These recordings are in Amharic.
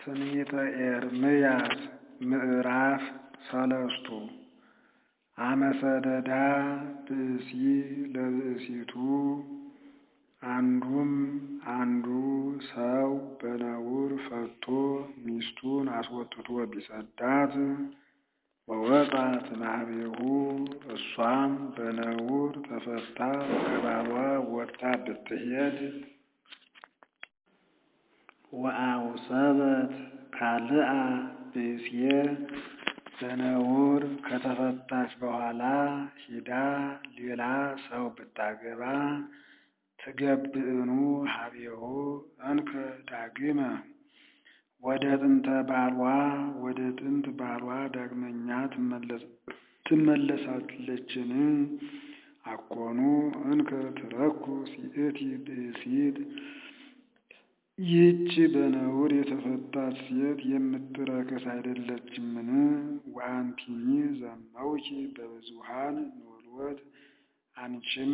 ትንቢተ ኤርምያስ ምዕራፍ ሰለስቱ አመሰደዳ ብእሲ ለብእሲቱ አንዱም አንዱ ሰው በነውር ፈቶ ሚስቱን አስወጥቶ ቢሰዳት ወወጣት እምኀቤሁ እሷም በነውር ተፈታ ከባሏ ወጥታ ብትሄድ ወአውሰበት ካልአ ብእሴ በነውር ከተፈታች በኋላ ሂዳ ሌላ ሰው ብታገባ ትገብእኑ ኀቤሁ እንከ ዳግመ ወደ ጥንተ ባሏ ወደ ጥንት ባሏ ዳግመኛ ትመለሳለችን? አኮኑ እንከ ትረኩ ሲእቲ ብእሲት ይህች በነውር የተፈታች ሴት የምትረክስ አይደለችምን? ወአንቲኒ ዘመውኪ በብዙኃን ኖሎት አንቺም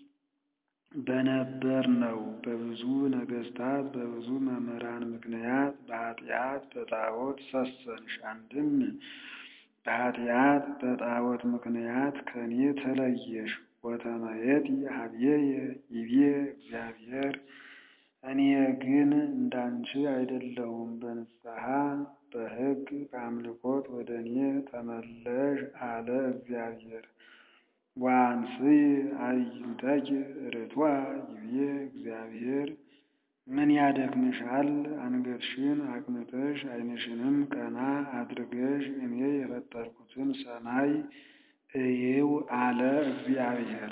በነበር ነው በብዙ ነገሥታት በብዙ መምህራን ምክንያት በኃጢአት በጣዖት ሰሰንሽ። አንድም በኃጢአት በጣዖት ምክንያት ከኔ ተለየሽ። ወተመየጢ ኀቤየ ይቤ እግዚአብሔር እኔ ግን እንዳንቺ አይደለሁም፣ በንስሐ በሕግ በአምልኮት ወደ እኔ ተመለሽ አለ እግዚአብሔር። ወአንሥእ አዕይንተኪ ርቱዐ ይቤ እግዚአብሔር ምን ያደክምሻል? አንገትሽን አቅንተሽ ዓይንሽንም ቀና አድርገሽ እኔ የፈጠርኩትን ሰማይ እዪው አለ እግዚአብሔር።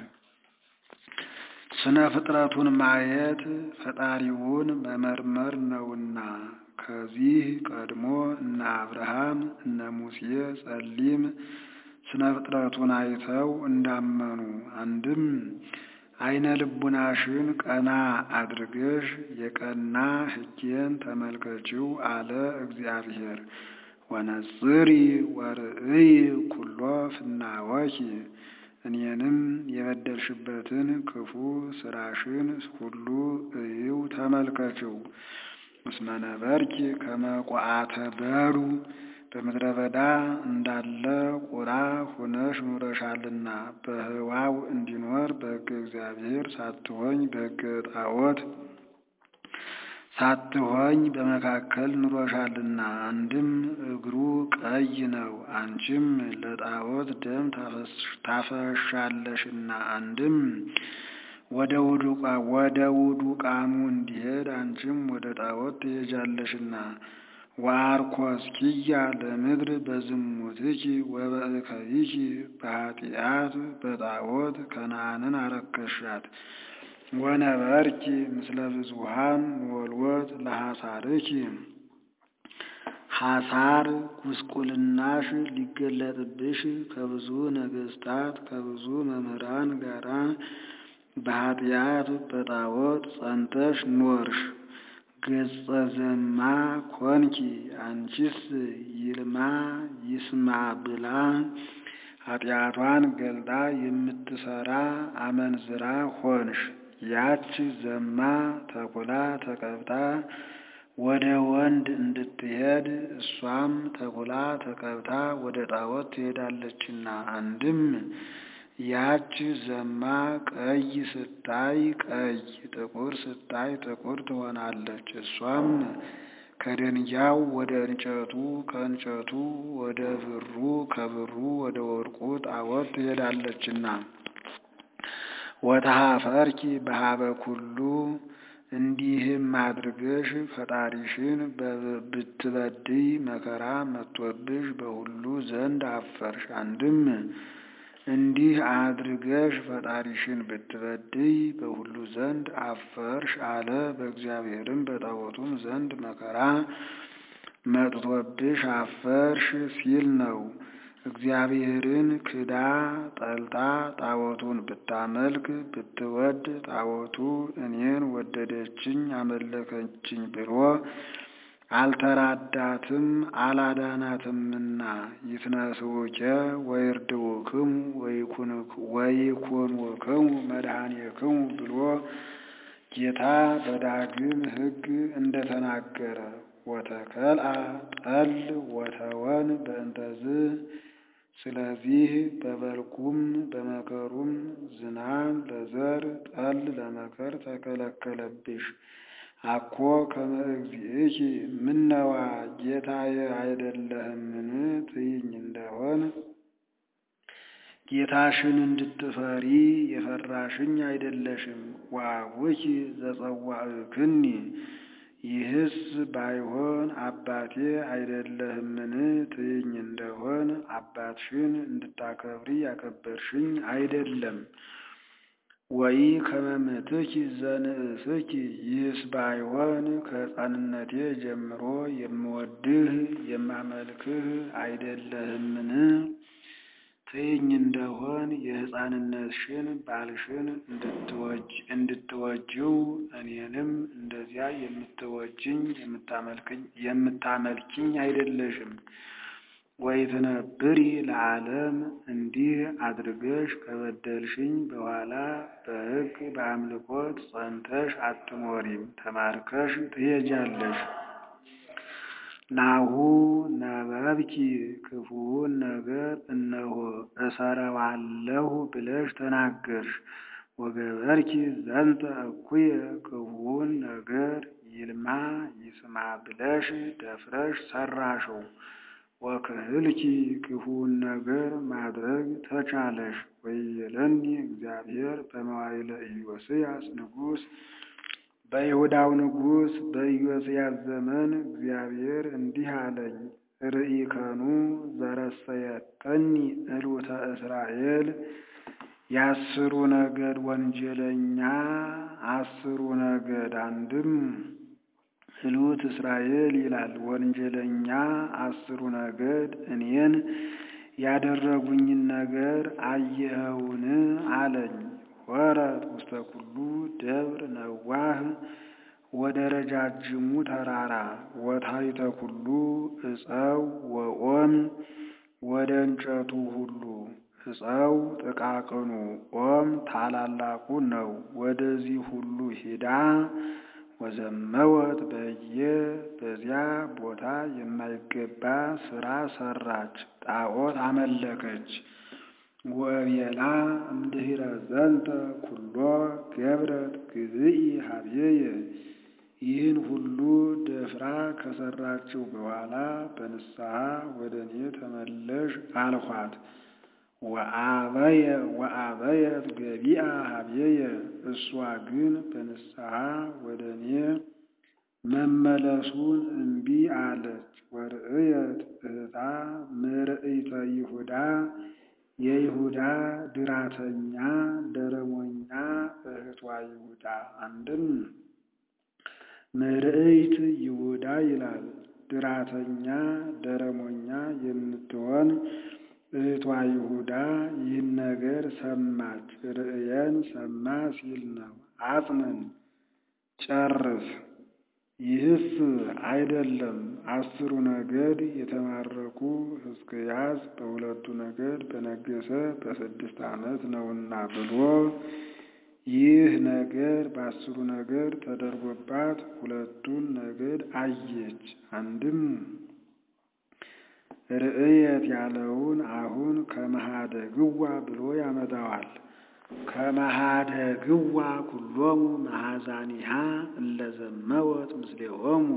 ስነ ፍጥረቱን ማየት ፈጣሪውን መመርመር ነውና። ከዚህ ቀድሞ እነ አብርሃም እነ ሙሴ ጸሊም ስነ ፍጥረቱን አይተው እንዳመኑ አንድም ዓይነ ልቡናሽን ቀና አድርገሽ የቀና ሕጌን ተመልከቺው አለ እግዚአብሔር። ወነጽሪ ወርእይ ኩሎ ፍናወኪ እኔንም የበደልሽበትን ክፉ ስራሽን ሁሉ እዪው ተመልከቺው። እስመ ነበርኪ ከመ ቋዓተ በዱ በምድረ በዳ እንዳለ ቁራ ሁነሽ ኑረሻልና በሕዋው እንዲኖር በሕገ እግዚአብሔር ሳትሆኝ በሕገ ጣዖት ሳትሆኝ በመካከል ኑሮሻልና። አንድም እግሩ ቀይ ነው፣ አንቺም ለጣዖት ደም ታፈሻለሽና። አንድም ወደ ውዱቃኑ እንዲሄድ አንቺም ወደ ጣዖት ትሄጃለሽና። ወአርኮስኪያ ለምድር በዝሙትኪ ወበእከይኪ በኃጢአት በጣዖት ከነዓንን አረከሻት። ወነበርኪ ምስለ ብዙኃን ወልወት ለሐሳርኪ ሐሳር ጉስቁልናሽ ሊገለጥብሽ ከብዙ ነገሥታት ከብዙ መምህራን ጋራ በኃጢአት በጣዖት ጸንተሽ ኖርሽ። ገጸ ዘማ ኮንኪ አንቺስ ይልማ ይስማ ብላ ኃጢአቷን ገልጣ የምትሰራ አመንዝራ ሆንሽ። ያች ዘማ ተኩላ ተቀብታ ወደ ወንድ እንድትሄድ እሷም ተኩላ ተቀብታ ወደ ጣዖት ትሄዳለችና። አንድም ያች ዘማ ቀይ ስታይ ቀይ፣ ጥቁር ስታይ ጥቁር ትሆናለች። እሷም ከደንጊያው ወደ እንጨቱ ከእንጨቱ ወደ ብሩ ከብሩ ወደ ወርቁ ጣዖት ትሄዳለችና። ወተኀፈርኪ በኀበ ኩሉ እንዲህም አድርገሽ ፈጣሪሽን ብትበድይ መከራ መጥቶብሽ በሁሉ ዘንድ አፈርሽ። አንድም እንዲህ አድርገሽ ፈጣሪሽን ብትበድይ በሁሉ ዘንድ አፈርሽ አለ። በእግዚአብሔርም በጣዖቱም ዘንድ መከራ መጥቶብሽ አፈርሽ ሲል ነው። እግዚአብሔርን ክዳ ጠልታ ጣዖቱን ብታመልክ ብትወድ ጣዖቱ እኔን ወደደችኝ አመለከችኝ ብሎ አልተራዳትም አላዳናትምና ይትነስውከ ወይርድውክሙ ወይኩንክሙ መድኃኔክሙ ብሎ ጌታ በዳግም ሕግ እንደተናገረ ወተከልአ ጠል ወተወን በእንተዝ ስለዚህ በበልጉም በመከሩም ዝናም ለዘር ጠል ለመከር ተከለከለብሽ። አኮ ከመ እግዚእኪ ምነዋ ጌታዬ አይደለህምን ትይኝ እንደሆን ጌታሽን እንድትፈሪ የፈራሽኝ አይደለሽም። ወአቡኪ ዘጸዋዕክኒ ይህስ ባይሆን አባቴ አይደለህምን ትይኝ እንደሆን አባትሽን እንድታከብሪ ያከበርሽኝ አይደለም። ወይ ከመምትኪ ዘንእስኪ ይህስ ባይሆን ከሕፃንነቴ ጀምሮ የምወድህ የማመልክህ አይደለህምን ትይኝ እንደሆን የሕፃንነትሽን ባልሽን እንድትወጂው እኔንም እንደዚያ የምትወጂኝ የምታመልኪኝ አይደለሽም። ወይ ትነብሪ ለዓለም እንዲህ አድርገሽ ከበደልሽኝ በኋላ በሕግ በአምልኮት ጸንተሽ አትኖሪም፣ ተማርከሽ ትሄጃለሽ። ናሁ ነበብኪ ክፉውን ነገር እነሆ እሰረዋለሁ ብለሽ ተናገርሽ። ወገበርኪ ዘንተ እኩየ ክፉውን ነገር ይልማ ይስማ ብለሽ ደፍረሽ ሰራሽው። ወክህልኪ ክፉውን ነገር ማድረግ ተቻለሽ። ወይቤለኒ እግዚአብሔር በመዋዕለ ኢዮስያስ ንጉሥ በይሁዳው ንጉሥ በኢዮስያስ ዘመን እግዚአብሔር እንዲህ አለኝ፣ ርኢከኑ ዘረሰየከኒ እሉተ እስራኤል የአስሩ ነገድ ወንጀለኛ አስሩ ነገድ አንድም እሉት እስራኤል ይላል። ወንጀለኛ አስሩ ነገድ እኔን ያደረጉኝን ነገር አየኸውን አለኝ። ወረት ውስተ ኩሉ ደብር ነዋህ ወደ ረጃጅሙ ተራራ ወታሕተ ኩሉ ዕፀው ወኦም ወደ እንጨቱ ሁሉ ዕፀው ጥቃቅኑ ኦም ታላላቁ ነው። ወደዚህ ሁሉ ሂዳ ወዘመወት በየ በዚያ ቦታ የማይገባ ስራ ሰራች፣ ጣዖት አመለከች። ወቤላ እምድኅረ ዘንተ ኩሎ ገብረት ግዝኢ ሀብዬየ ይህን ሁሉ ደፍራ ከሰራችው በኋላ በንስሐ ወደ እኔ ተመለሽ አልኋት። ወአበየት ገቢአ ሀብዬየ እሷ ግን በንስሐ ወደ እኔ መመለሱን እምቢ አለች። ወርእየት እህታ ምርኢተ ይሁዳ የይሁዳ ድራተኛ ደረሞኛ እህቷ ይሁዳ አንድም ምርኢት ይሁዳ ይላል። ድራተኛ ደረሞኛ የምትሆን እህቷ ይሁዳ ይህን ነገር ሰማች። ርእየን ሰማ ሲል ነው። አጽንን ጨርስ። ይህስ አይደለም አስሩ ነገድ የተማረኩ ሕዝቅያስ በሁለቱ ነገድ በነገሰ በስድስት ዓመት ነውና ብሎ ይህ ነገር በአስሩ ነገድ ተደርጎባት ሁለቱን ነገድ አየች። አንድም ርእየት ያለውን አሁን ከመሃደግዋ ብሎ ያመጣዋል። ከመሃደግዋ ኩሎሙ መሃዛኒሃ እለዘመወት ምስሌሆሙ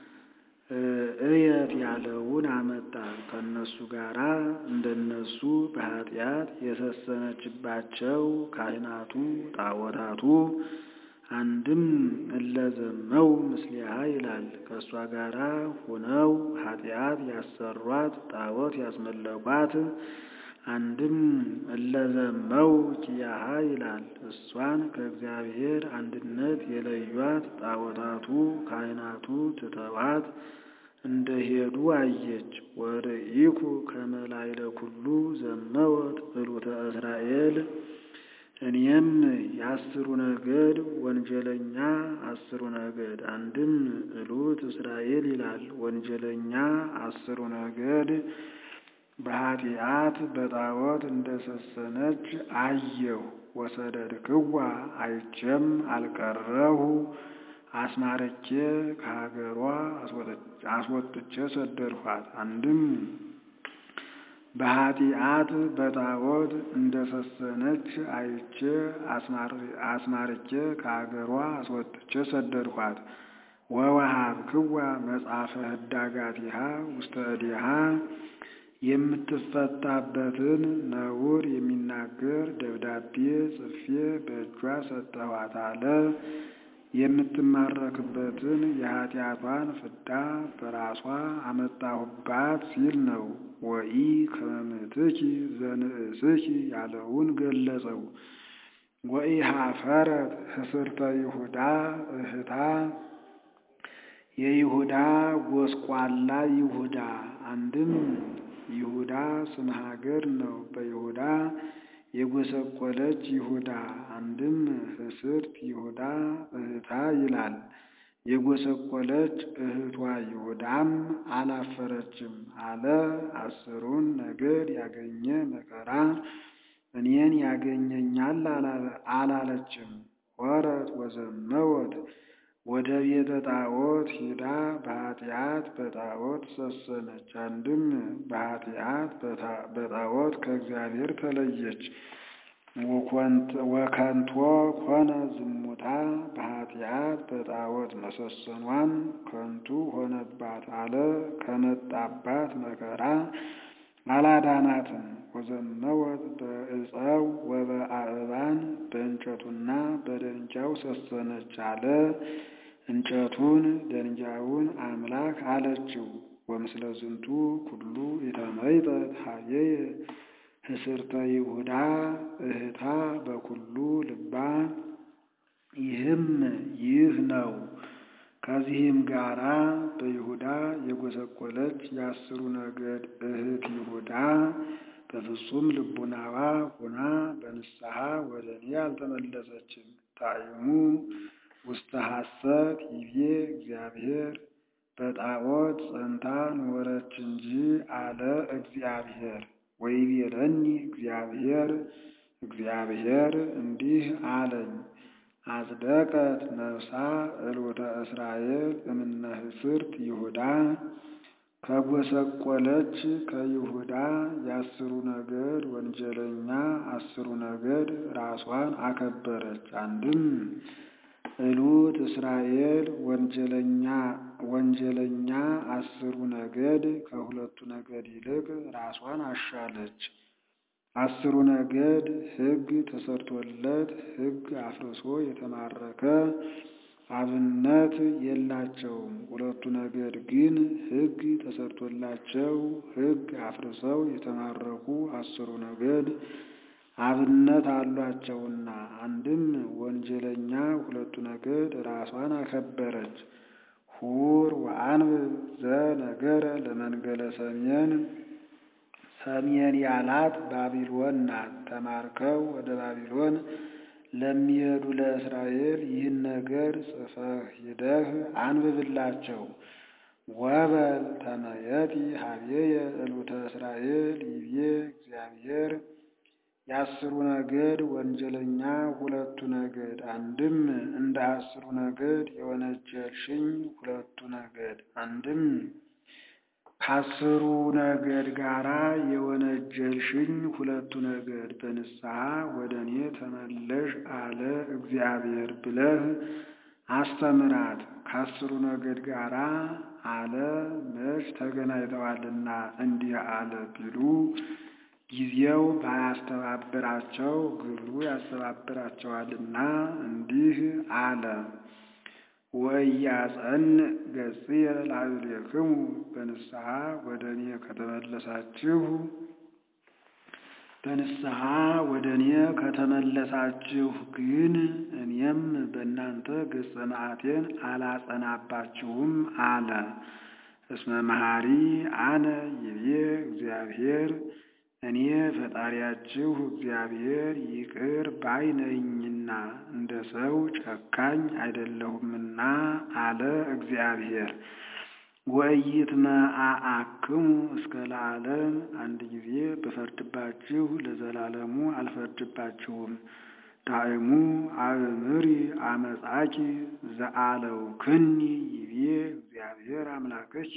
እየት ያለውን አመጣ። ከእነሱ ጋራ እንደነሱ በኃጢአት የሰሰነችባቸው ካህናቱ ጣዖታቱ አንድም እለዘመው ምስሊሃ ይላል። ከእሷ ጋራ ሁነው ኃጢአት ያሰሯት ጣዖት ያስመለኳት አንድም እለዘመው ኪያሃ ይላል። እሷን ከእግዚአብሔር አንድነት የለዩት ጣዖታቱ ካህናቱ ትተዋት እንደሄዱ አየች። ወርኢኩ ከመላይለ ኩሉ ዘመወት እሉተ እስራኤል እኔም የአስሩ ነገድ ወንጀለኛ አስሩ ነገድ አንድም እሉት እስራኤል ይላል። ወንጀለኛ አስሩ ነገድ በኃጢአት በጣዖት እንደሰሰነች አየሁ። ወሰደድክዋ አይቼም አልቀረሁ አስማርኬ ከሀገሯ አስወጥቼ ሰደድኋት። አንድም በኃጢአት በጣዖት እንደሰሰነች አይቼ አስማርኬ ከሀገሯ አስወጥቼ ሰደድኋት። ወወሀብክዋ መጽሐፈ ህዳጋቲሃ ውስተ እዴሃ የምትፈታበትን ነውር የሚናገር ደብዳቤ ጽፌ በእጇ ሰጠኋት አለ። የምትማረክበትን የኃጢአቷን ፍዳ በራሷ አመጣሁባት ሲል ነው። ወኢ ከመምትኪ ዘንእስኪ ያለውን ገለጸው። ወኢ ሀፈረት ህስርተ ይሁዳ እህታ የይሁዳ ጎስቋላ ይሁዳ አንድም ይሁዳ ስም ሀገር ነው። በይሁዳ የጎሰቆለች ይሁዳ አንድም ህስርት ይሁዳ እህታ ይላል። የጎሰቆለች እህቷ ይሁዳም አላፈረችም አለ። አስሩን ነገድ ያገኘ መከራ እኔን ያገኘኛል አላለችም። ወረት ወዘመወት ወደ ቤተ ጣዖት ሂዳ በኃጢአት በጣዖት ሰሰነች። አንድም በኃጢአት በጣዖት ከእግዚአብሔር ተለየች። ወከንቶ ኮነ ዝሙታ በኃጢአት በጣዖት መሰሰኗን ከንቱ ሆነባት አለ። ከመጣባት መከራ አላዳናትም። ወዘመወት በዕፀው ወበአእባን በእንጨቱና በደንጃው ሰሰነች አለ። እንጨቱን ደንጃውን አምላክ አለችው። ወምስለ ዝንቱ ኩሉ የተመይጠት ሀየየ ህስርተ ይሁዳ እህታ በኩሉ ልባ ይህም ይህ ነው። ከዚህም ጋራ በይሁዳ የጎሰቆለች የአስሩ ነገድ እህት ይሁዳ በፍጹም ልቡናዋ ሆና በንስሐ ወደ እኔ አልተመለሰችም። ጣዕሙ ውስተ ሐሰት ይቤ እግዚአብሔር በጣዖት ጸንታ ኖረች እንጂ አለ እግዚአብሔር። ወይቤለኒ እግዚአብሔር እግዚአብሔር እንዲህ አለኝ አጽደቀት ነፍሳ እልውተ እስራኤል እምነ ህስርት ይሁዳ ከጎሰቆለች ከይሁዳ የአስሩ ነገድ ወንጀለኛ አስሩ ነገድ ራሷን አከበረች። አንድም እሉት እስራኤል ወንጀለኛ ወንጀለኛ አስሩ ነገድ ከሁለቱ ነገድ ይልቅ ራሷን አሻለች። አስሩ ነገድ ሕግ ተሰርቶለት ሕግ አፍርሶ የተማረከ አብነት የላቸውም። ሁለቱ ነገድ ግን ሕግ ተሰርቶላቸው ሕግ አፍርሰው የተማረኩ አስሩ ነገድ አብነት አሏቸውና አንድም ወንጀለኛ ሁለቱ ነገድ ራሷን አከበረች። ሁር ወአንብብ ዘነገረ ለመንገለ ሰሜን ሰሜን ያላት ባቢሎን ናት። ተማርከው ወደ ባቢሎን ለሚሄዱ ለእስራኤል ይህን ነገር ጽፈህ ሂደህ አንብብላቸው። ወበል ተመየጢ ሀቤየ እሉተ እስራኤል ይቤ እግዚአብሔር የአስሩ ነገድ ወንጀለኛ ሁለቱ ነገድ አንድም እንደ አስሩ ነገድ የወነጀልሽኝ ሁለቱ ነገድ አንድም ከአስሩ ነገድ ጋራ የወነጀልሽኝ ሁለቱ ነገድ በንስሐ ወደ እኔ ተመለሽ አለ እግዚአብሔር ብለህ አስተምራት። ከአስሩ ነገድ ጋራ አለ መች ተገናኝተዋልና እንዲህ አለ ቢሉ ጊዜው ባያስተባብራቸው ግብሩ ያስተባብራቸዋልና እንዲህ አለ። ወኢያጸን ገጽየ ላዕሌክሙ በንስሐ ወደ እኔ ከተመለሳችሁ በንስሐ ወደ እኔ ከተመለሳችሁ ግን እኔም በእናንተ ገጸ መዓቴን አላጸናባችሁም አለ። እስመ መሐሪ አነ ይቤ እግዚአብሔር እኔ ፈጣሪያችሁ እግዚአብሔር ይቅር ባይ ነኝና እንደ ሰው ጨካኝ አይደለሁምና አለ እግዚአብሔር። ወኢይትመዓዓክሙ እስከ ለዓለም አንድ ጊዜ ብፈርድባችሁ ለዘላለሙ አልፈርድባችሁም። ዳእሙ አእምሪ አመጻኪ ዘአለውክኒ ይቤ እግዚአብሔር አምላክኪ።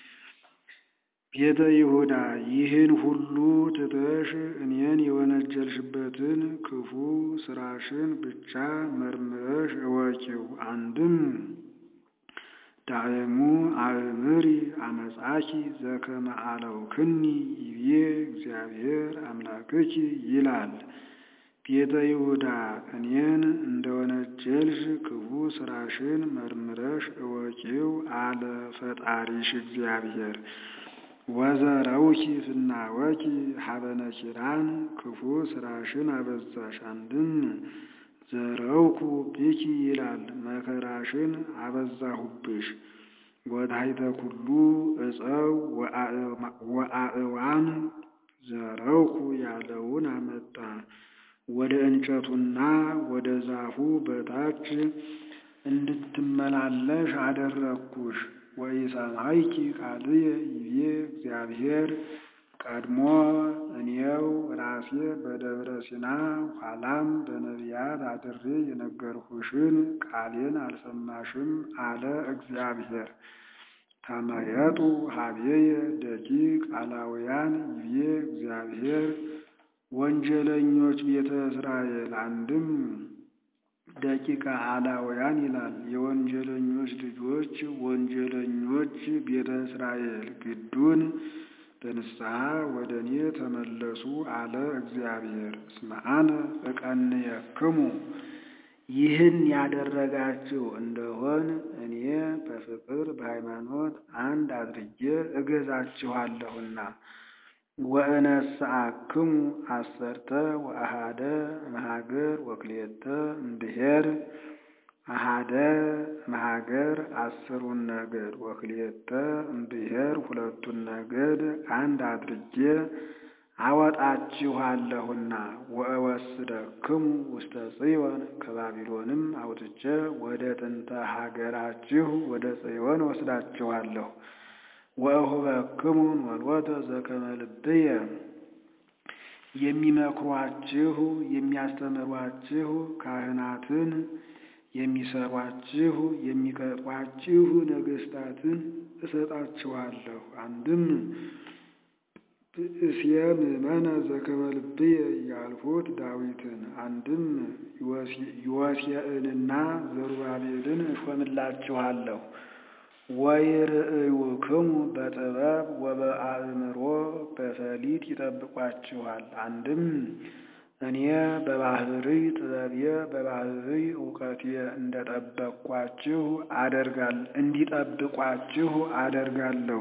ቤተ ይሁዳ ይህን ሁሉ ትተሽ እኔን የወነጀልሽበትን ክፉ ስራሽን ብቻ መርምረሽ እወቂው። አንድም ዳእሙ አእምሪ አመጻኪ ዘከመ አለውክኒ ይቤ እግዚአብሔር አምላክኪ ይላል። ቤተ ይሁዳ እኔን እንደወነጀልሽ ክፉ ስራሽን መርምረሽ እወቂው አለ ፈጣሪሽ እግዚአብሔር። ወዘረውኪ ፍናወኪ ሀበነ ኪራን ክፉ ስራሽን አበዛሽ። አንድም ዘረውኩ ብኪ ይላል መከራሽን አበዛሁብሽ። ወታሕተ ኩሉ ዕፀው ወአእዋም ዘረውኩ ያለውን አመጣ። ወደ እንጨቱና ወደ ዛፉ በታች እንድትመላለሽ አደረግኩሽ። ወኢሰማይኪ ቃልየ ይቤ እግዚአብሔር ቀድሞ እኔው ራሴ በደብረ ሲና ኋላም በነቢያት አድሬ የነገርሁሽን ቃሌን አልሰማሽም አለ እግዚአብሔር። ተመየጡ ሀቤየ ደቂቅ አላውያን ይቤ እግዚአብሔር ወንጀለኞች ቤተ እስራኤል አንድም ደቂቀ አላውያን ይላል። የወንጀለኞች ልጆች ወንጀለኞች ቤተ እስራኤል ግዱን በንስሐ ወደ እኔ ተመለሱ አለ እግዚአብሔር። እስመ አነ እቀንየክሙ ይህን ያደረጋችሁ እንደሆን እኔ በፍቅር በሃይማኖት አንድ አድርጌ እገዛችኋለሁና። ወእነስአክሙ አሰርተ ወአሃደ እምሀገር ወክልኤተ እምብሔር አሃደ እምሀገር አስሩን ነገድ ወክልኤተ እምብሔር ሁለቱን ነገድ አንድ አድርጌ አወጣችኋለሁና ወእወስደክሙ ውስተ ጽዮን ከባቢሎንም አውጥቼ ወደ ጥንተ ሀገራችሁ ወደ ጽዮን ወስዳችኋለሁ። ወእሁበክሙ ኖሎተ ዘከመ ልብየ የሚመክሯችሁ የሚያስተምሯችሁ ካህናትን የሚሰሯችሁ የሚቀጧችሁ ነገሥታትን እሰጣችኋለሁ። አንድም ብእስየ ምእመነ ዘከመ ልብየ ያልሁት ዳዊትን አንድም ዮሴዕንና ዘሩባቤልን እሾምላችኋለሁ። ወይርእዩክሙ በጥበብ ወበአእምሮ በፈሊጥ ይጠብቋችኋል። አንድም እኔ በባህርይ ጥበብየ በባህርይ እውቀቴ እንደጠበቅኳችሁ አደርጋል እንዲጠብቋችሁ አደርጋለሁ።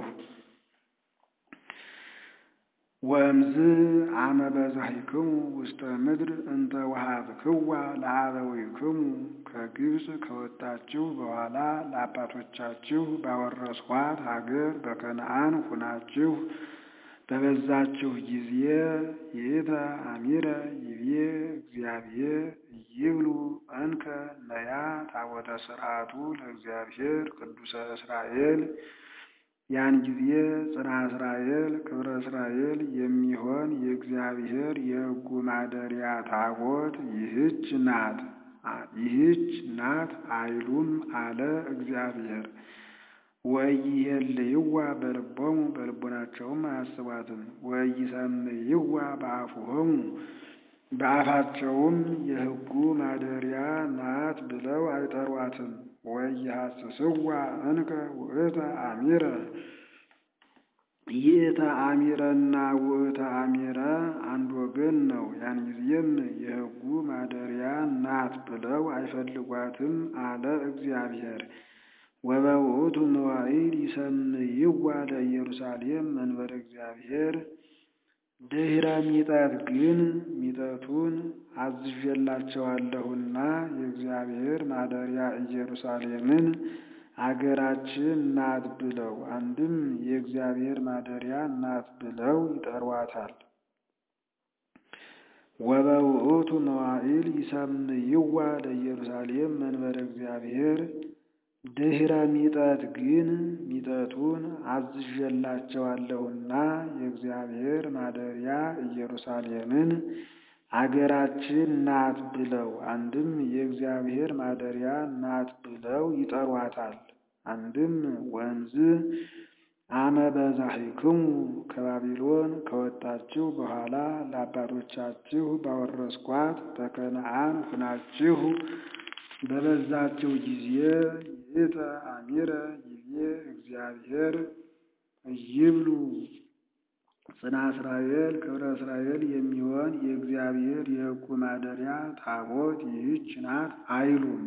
ወእምዝ አመ በዛሂክሙ ውስተ ምድር እንተ ወሀብክዋ ለአበዊክሙ ከግብፅ ከወጣችሁ በኋላ ለአባቶቻችሁ ባወረስኋት ሀገር በከነዓን ሁናችሁ በበዛችሁ ጊዜ ይእተ አሚረ ይቤ እግዚአብሔር ይብሉ እንከ ነያ ታቦተ ሥርዓቱ ለእግዚአብሔር ቅዱሰ እስራኤል ያን ጊዜ ጽና እስራኤል ክብረ እስራኤል የሚሆን የእግዚአብሔር የሕጉ ማደሪያ ታቦት ይህች ናት ይህች ናት አይሉም አለ እግዚአብሔር። ወኢይሄልይዋ በልቦሙ በልቦናቸውም አያስቧትም። ወኢይሰምይዋ በአፉሆሙ በአፋቸውም የሕጉ ማደሪያ ናት ብለው አይጠሯትም። ወኢይሐስስዋ እንከ ውእተ አሚረ ይእተ አሚረና ውእተ አሚረ አንድ ወገን ነው። ያን ጊዜም የሕጉ ማደሪያ ናት ብለው አይፈልጓትም አለ እግዚአብሔር። ወበውእቱ መዋዕል ይሰምይዋ ለኢየሩሳሌም መንበረ እግዚአብሔር ድኅረ ሚጠት ግን ሚጠቱን አዝዤላቸዋለሁና የእግዚአብሔር ማደሪያ ኢየሩሳሌምን አገራችን ናት ብለው አንድም የእግዚአብሔር ማደሪያ ናት ብለው ይጠሯታል። ወበውእቱ መዋዕል ይሰምይዋ ለኢየሩሳሌም መንበረ እግዚአብሔር ድኅረ ሚጠት ግን ሚጠቱን አዝዤላቸዋለሁና የእግዚአብሔር ማደሪያ ኢየሩሳሌምን አገራችን ናት ብለው አንድም የእግዚአብሔር ማደሪያ ናት ብለው ይጠሯታል። አንድም ወንዝ አመ በዛሒክሙ ከባቢሎን ከወጣችሁ በኋላ ለአባቶቻችሁ ባወረስኳት በከነዓን ሁናችሁ በበዛችሁ ጊዜ ይእተ አሚረ ይቤ እግዚአብሔር ይብሉ ጽና እስራኤል ክብረ እስራኤል የሚሆን የእግዚአብሔር የሕጉ ማደሪያ ታቦት ይህች ናት አይሉም።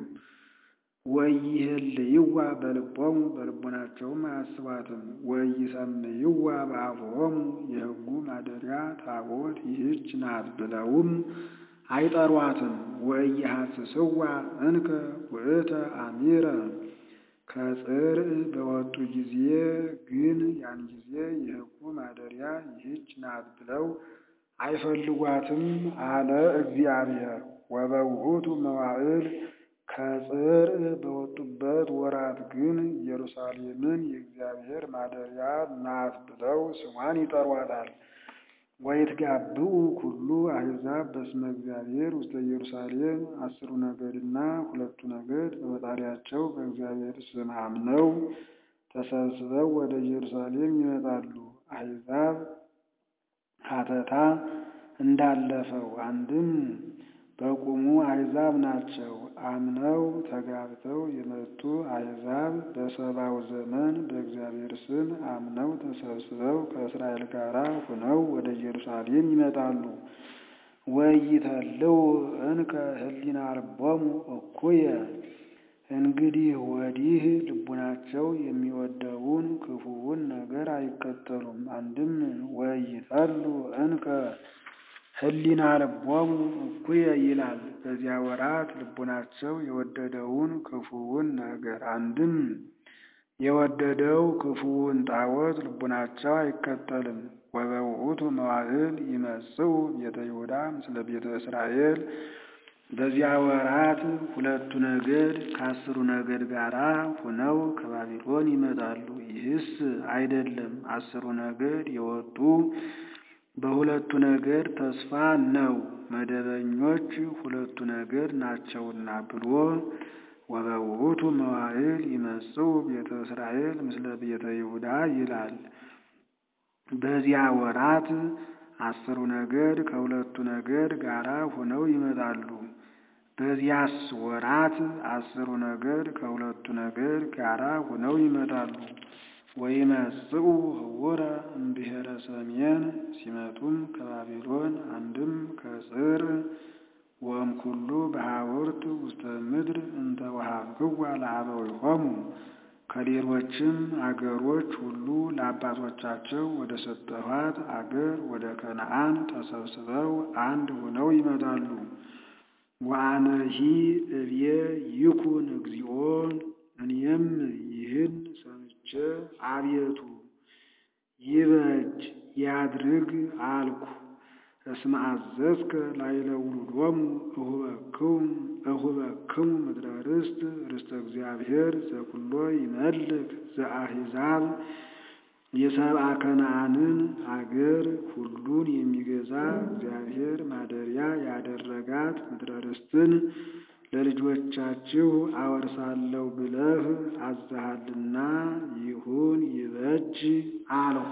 ወይህልይዋ በልቦሙ በልቦናቸውም አያስቧትም። ወይሰምይዋ በአፍሆሙ የሕጉ ማደሪያ ታቦት ይህች ናት ብለውም አይጠሯትም። ወኢይሐስስዋ እንከ ውእተ አሚረ ከጽርዕ በወጡ ጊዜ ግን ያን ጊዜ የሕጉ ማደሪያ ይህች ናት ብለው አይፈልጓትም አለ እግዚአብሔር። ወበውእቱ መዋዕል ከጽርዕ በወጡበት ወራት ግን ኢየሩሳሌምን የእግዚአብሔር ማደሪያ ናት ብለው ስሟን ይጠሯታል። ወይትጋብኡ ኩሉ አሕዛብ በስመ እግዚአብሔር ውስተ ኢየሩሳሌም አስሩ ነገድና ሁለቱ ነገድ በፈጣሪያቸው በእግዚአብሔር ስም አምነው ተሰብስበው ወደ ኢየሩሳሌም ይመጣሉ። አሕዛብ ሀተታ እንዳለፈው አንድም በቁሙ አሕዛብ ናቸው። አምነው ተጋብተው የመጡ አሕዛብ በሰባው ዘመን በእግዚአብሔር ስም አምነው ተሰብስበው ከእስራኤል ጋር ሆነው ወደ ኢየሩሳሌም ይመጣሉ። ወይተልው እንከ ህሊና ልቦሙ እኩየ እንግዲህ ወዲህ ልቡናቸው የሚወደውን ክፉውን ነገር አይከተሉም። አንድም ወይተሉ እንከ ህሊና ልቦሙ እኩየ ይላል። በዚያ ወራት ልቡናቸው የወደደውን ክፉውን ነገር አንድም የወደደው ክፉውን ጣዖት ልቡናቸው አይከተልም። ወበውእቱ መዋዕል ይመጽኡ ቤተ ይሁዳ ምስለ ቤተ እስራኤል በዚያ ወራት ሁለቱ ነገድ ከአስሩ ነገድ ጋር ሆነው ከባቢሎን ይመጣሉ። ይህስ አይደለም አስሩ ነገድ የወጡ በሁለቱ ነገድ ተስፋ ነው፣ መደበኞች ሁለቱ ነገድ ናቸውና ብሎ ወበውእቱ መዋዕል ይመጽኡ ቤተ እስራኤል ምስለ ቤተ ይሁዳ ይላል። በዚያ ወራት አስሩ ነገድ ከሁለቱ ነገድ ጋራ ሆነው ይመጣሉ። በዚያስ ወራት አስሩ ነገድ ከሁለቱ ነገድ ጋራ ሆነው ይመጣሉ። ወይመጽኡ ህውረ እምብሔረ ሰሜን ሲመጡም ከባቢሎን አንድም ከጽር ወእምኩሉ በሐውርት ውስተ ምድር እንተ ወሀብክዋ ለአበዊሆሙ ከሌሎችም አገሮች ሁሉ ለአባቶቻቸው ወደ ሰጠኋት አገር ወደ ከነዓን ተሰብስበው አንድ ሆነው ይመጣሉ። ወአነሂ እብየ ይኩን እግዚኦ እኔም ይህን ሰምቼ አቤቱ ይበጅ ያድርግ አልኩ። እስመ አዘዝከ ላዕለ ውሉዶሙ እሁበክሙ ምድረ ርስት ርስተ እግዚአብሔር ዘኩሎ ይመልክ ዘአሕዛብ የሰብአ ከነዓንን አገር ሁሉን የሚገዛ እግዚአብሔር ማደሪያ ያደረጋት ምድረ ርስትን ለልጆቻችሁ አወርሳለሁ ብለህ አዝሃልና ይሁን ይበጅ አልሁ።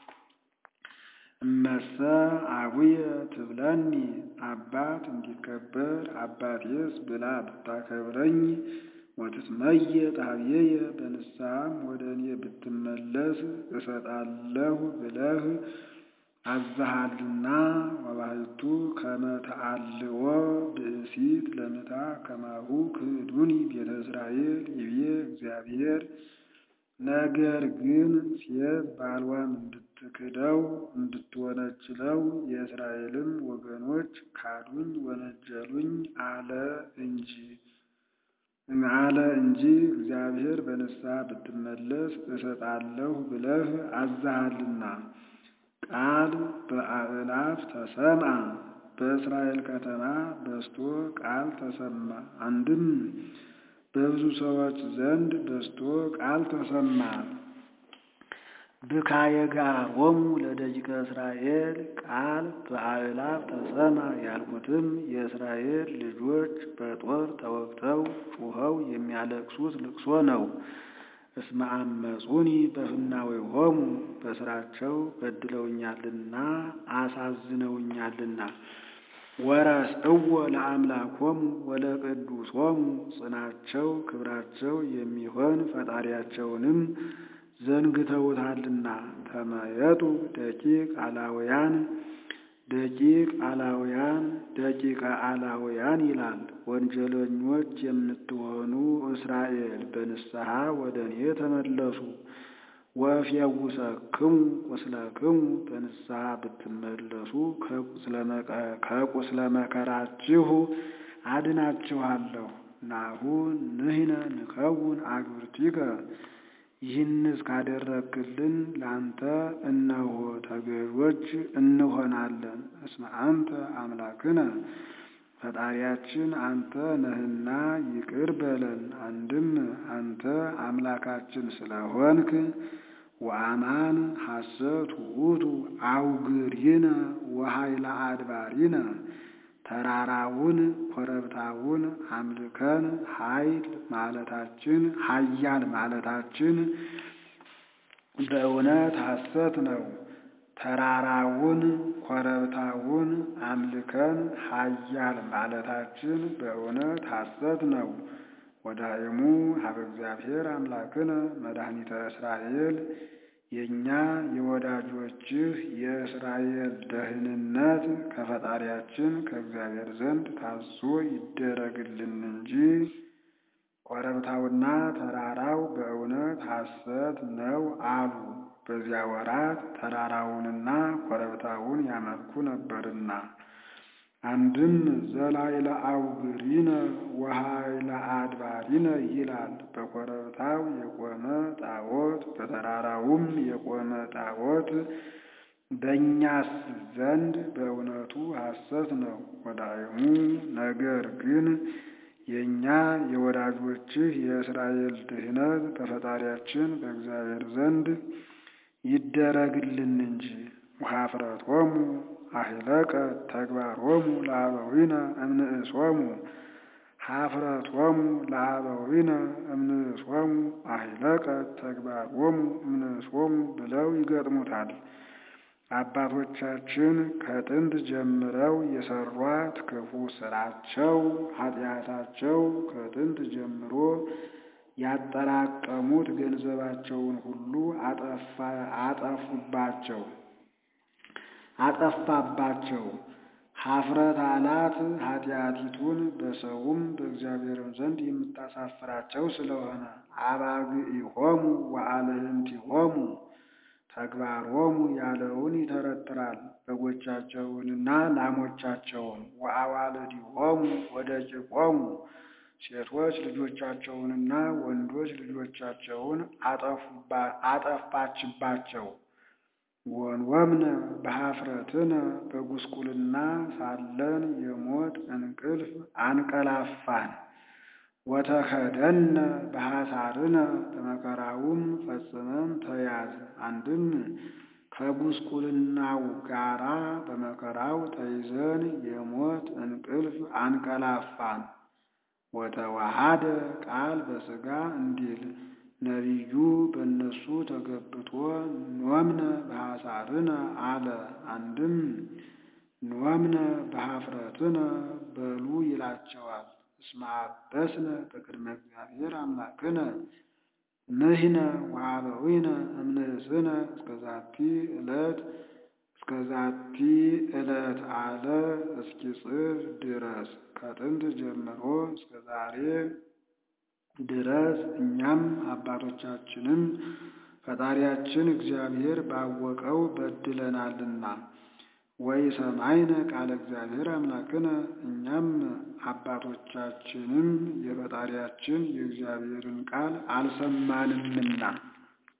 እመሰ አቡየ ትብለኒ አባት እንዲከበር አባቴስ ብላ ብታከብረኝ ወትትመየ ጣብየየ በንስሐም ወደ እኔ ብትመለስ እሰጣለሁ ብለህ አዝሃልና ወባሕቱ ከመ ተአልዎ ብእሲት ለምታ ከማሁ ክህዱኒ ቤተ እስራኤል ይቤ እግዚአብሔር። ነገር ግን ሴት ባልዋን እንድትክደው እንድትወነጅለው የእስራኤልም ወገኖች ካዱኝ ወነጀሉኝ አለ እንጂ አለ እንጂ እግዚአብሔር በንስሐ ብትመለስ እሰጣለሁ ብለህ አዝሃልና። ቃል በአእላፍ ተሰምዐ በእስራኤል ከተማ በስቶ ቃል ተሰማ። አንድም በብዙ ሰዎች ዘንድ በስቶ ቃል ተሰማ። ብካየ ጋሮሙ ለደቂቀ እስራኤል ቃል በአእላፍ ተሰማ ያልኩትም የእስራኤል ልጆች በጦር ተወግተው ጩኸው የሚያለቅሱት ልቅሶ ነው። እስመ አመጹኒ በፍናዌሆሙ በስራቸው በድለውኛልና አሳዝነውኛልና። ወረስእዎ ለአምላኮሙ ወለቅዱሶሙ ጽናቸው ክብራቸው የሚሆን ፈጣሪያቸውንም ዘንግተውታልና። ተመየጡ ደቂቅ አላውያን ደቂቅ አላውያን ደቂቀ አላውያን ይላል። ወንጀለኞች የምትሆኑ እስራኤል በንስሐ ወደ እኔ ተመለሱ። ወእፌውሰክሙ ቁስለክሙ በንስሐ ብትመለሱ ከቁስለ መከራችሁ አድናችኋለሁ። ናሁ ንሕነ ንከውን አግብርቲከ ይህንስ ካደረግክልን ለአንተ እነሆ ተገዦች እንሆናለን። እስመ አንተ አምላክነ ፈጣሪያችን አንተ ነህና ይቅር በለን። አንድም አንተ አምላካችን ስለሆንክ ወአማን ሐሰት ውእቱ አውግሪነ ወኃይለ አድባሪነ ተራራውን ኮረብታውን አምልከን ኃይል ማለታችን ኃያል ማለታችን በእውነት ሐሰት ነው። ተራራውን ኮረብታውን አምልከን ኃያል ማለታችን በእውነት ሐሰት ነው። ወዳእሙ ሀበ እግዚአብሔር አምላክነ መድኃኒተ እስራኤል የእኛ የወዳጆችህ የእስራኤል ደህንነት ከፈጣሪያችን ከእግዚአብሔር ዘንድ ታዞ ይደረግልን እንጂ ኮረብታውና ተራራው በእውነት ሐሰት ነው አሉ። በዚያ ወራት ተራራውንና ኮረብታውን ያመልኩ ነበርና። አንድም ዘላይለ አውግሪነ ወኃይለ አድባሪነ ይላል። በኮረብታው የቆመ ጣዖት በተራራውም የቆመ ጣዖት በእኛስ ዘንድ በእውነቱ ሐሰት ነው። ወዳእሙ ነገር ግን የእኛ የወዳጆችህ የእስራኤል ድህነት በፈጣሪያችን በእግዚአብሔር ዘንድ ይደረግልን እንጂ ወኀፍረቶሙ አሂለቀ ተግባሮሙ ለአበዊነ እምንእሶሙ ኀፍረቶሙ ለአበዊነ እምንእሶሙ አሂለቀ ተግባሮሙ እምንእሶሙ ብለው ይገጥሙታል። አባቶቻችን ከጥንት ጀምረው የሰሯት ክፉ ስራቸው ኃጢአታቸው ከጥንት ጀምሮ ያጠራቀሙት ገንዘባቸውን ሁሉ አጠፉባቸው አጠፋባቸው። ኀፍረት አላት ኃጢአቲቱን በሰውም በእግዚአብሔርም ዘንድ የምታሳፍራቸው ስለሆነ አባግኢሆሙ ወአልህንቲሆሙ ተግባሮሙ ያለውን ይተረትራል። በጎቻቸውንና ላሞቻቸውን ወአዋልዲሆሙ ወደቂቆሙ ሴቶች ልጆቻቸውንና ወንዶች ልጆቻቸውን አጠፋችባቸው። ወንወምነ በኀፍረትነ በጉስቁልና ሳለን የሞት እንቅልፍ አንቀላፋን። ወተከደነ በሐሳርነ በመከራውም ፈጽመን ተያዝ። አንድም ከጉስቁልናው ጋራ በመከራው ተይዘን የሞት እንቅልፍ አንቀላፋን። ወተዋሃደ ቃል በሥጋ እንዲል ነቢዩ በእነሱ ተገብቶ ኖምነ በሐሳርነ አለ። አንድም ኖምነ በኀፍረትነ በሉ ይላቸዋል። እስመ አበስነ በቅድመ እግዚአብሔር አምላክነ ንሕነ ወአበዊነ እምንእስነ እስከዛቲ ዕለት እስከዛቲ ዕለት አለ እስኪጽፍ ድረስ ከጥንት ጀምሮ እስከ ዛሬ ድረስ እኛም አባቶቻችንም ፈጣሪያችን እግዚአብሔር ባወቀው በድለናልና። ወይ ሰማይነ ቃለ እግዚአብሔር አምላክነ እኛም አባቶቻችንም የፈጣሪያችን የእግዚአብሔርን ቃል አልሰማንምና